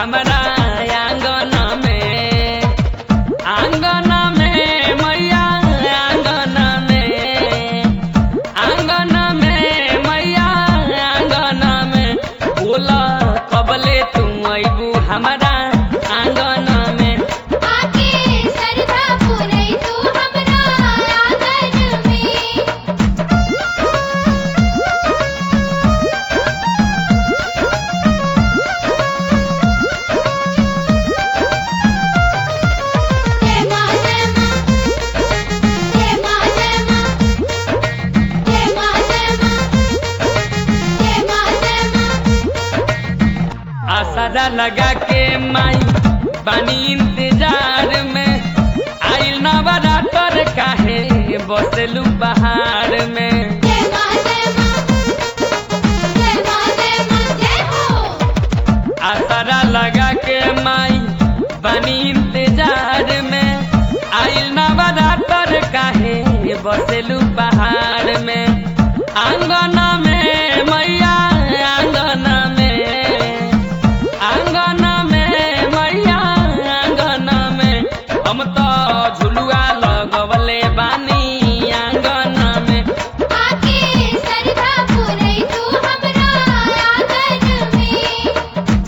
हमारा आंगन में आंगन में मैया आंगन में आंगन में मैया आंगन में बोला कबले तू अबू हमारा आंगन में आके सरधा पुरई तू हमरा आंगन में जय मां जय मां जय मां जय मां जय मां जय मां जय मां जय मां आसरा लगा के माई बानी इंतजार में आइल नवरात्र काहे बसलू बहार में जय मां जय मां जय मां जय मां जय हो आसरा लगा के माई बानी इंतजार में आइल नवरात्र काहे बसलू बहार में आंगन में मैया आंगन में आंगन में मैया आंगन में हम तो झुलुआ लगवले बानी आंगन में आके सरधा पुरई तू हमरा आंगन में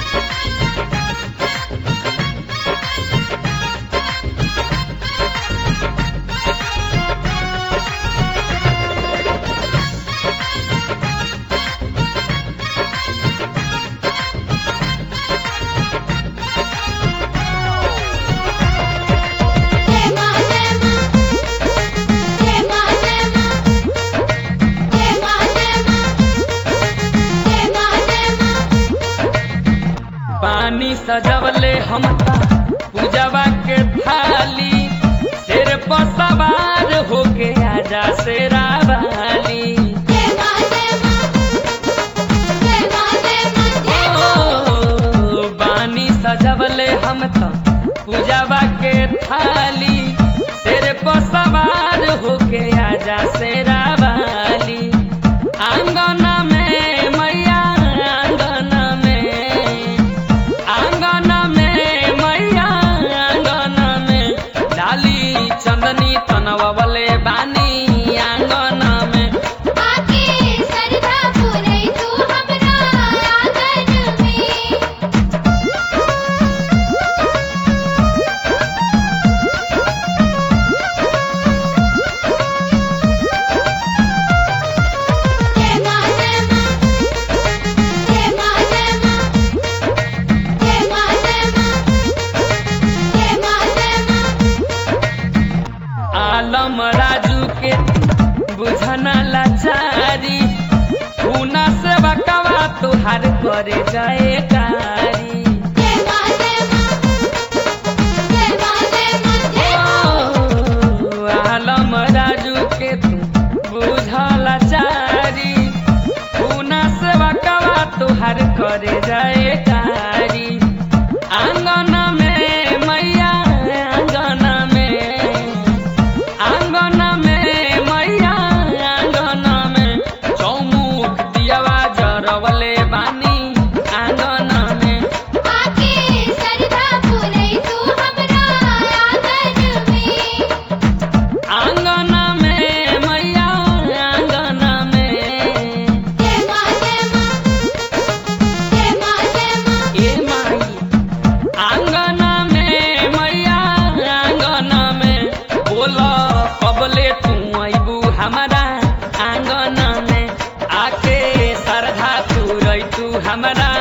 जय मां जय मां जय मां जय मां जय मां जय मां जय मां जय मां पानी सजवले हम ता पूजवा के थाली सिर पर सवार होके आजा शेरा वाली जय मां जय मां जय मां जय मां जय हो ओ, बानी सजवले हम तो पूजवा के थाली सिर पर सवार होके आजा शेरा वाली आंगन में मैया आंगन में आंगन में मैया आंगन में डाली चंदनी तनवले बानी आंगन में आके सरधा पुरई तू हमरा आंगन में जय मां जय मां जय मां जय मां जय मां जय मां जय मां जय मां आलम राजू के बुझना लाचारी खूना से बकवा तुहार करे जाए कारी जय मां जय मां जय मां जय मां जय हो ओ, आलम राजू के तू बुझला चारी खूना से बकवा तुहार करे जाए कारी आंगन में मैया आंगन में आंगन में मैया आंगन में चौमुख दियावा जरवले बानी आंगन में आके सरधा पुरई तू हमरा आंगन में आंगन में मैया आंगन में जय मां जय मां जय मां जय मां ए माई आंगन में मैया आंगन में बोला कबले तू अबू हमारा आंगन में आके सरधा तू रही तू हमारा